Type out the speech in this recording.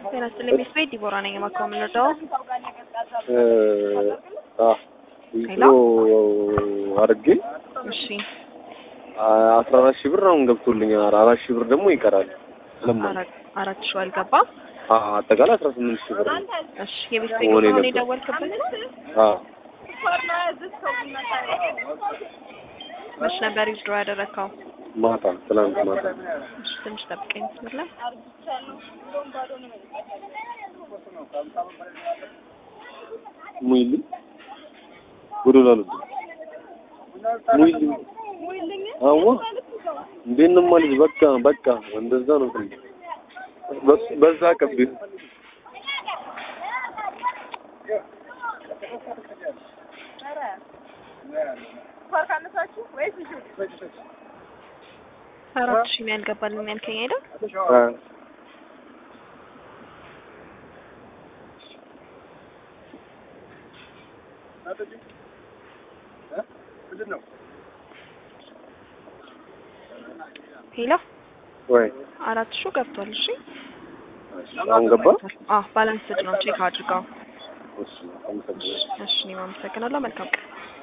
ጤና ይስጥልኝ ሚስ ቤት ዲቦራ ነኝ። የማካው የምንረዳው ዊዝድሮ አድርጌ እሺ አስራ አራት ሺህ ብር አሁን ገብቶልኛል። አራት ሺህ ብር ደግሞ ይቀራል። ለምን አራት አራት ሺህ አልገባም። አጠቃላይ አስራ ስምንት ሺህ ብር ነው። እሺ የቤት ቤት መሆን ሆነ የለበትም። የደወልክብን አዎ መች ነበር ዊዝድሮ ያደረግከው? ማታ ትላንት ማታ እሺ ትንሽ ጠብቀኝ መስመር ላይ ሙይልኝ ጎዶላሉ ሙይልኝ አዋ እንዴት ነው ማለት በቃ በቃ እንደዛ ነው። በስ- በዛ ቀብ አራት ሺህ ነው ያልገባልን ያልከኝ አይደል? ሄሎ ወይ አራት ሺህ ገብቷል። እሺ አሁን ገባ። አዎ ባላንስድ ነው ቼክ አድርገው። እሺ አመሰግናለሁ። እሺ እኔም አመሰግናለሁ። መልካም ቀን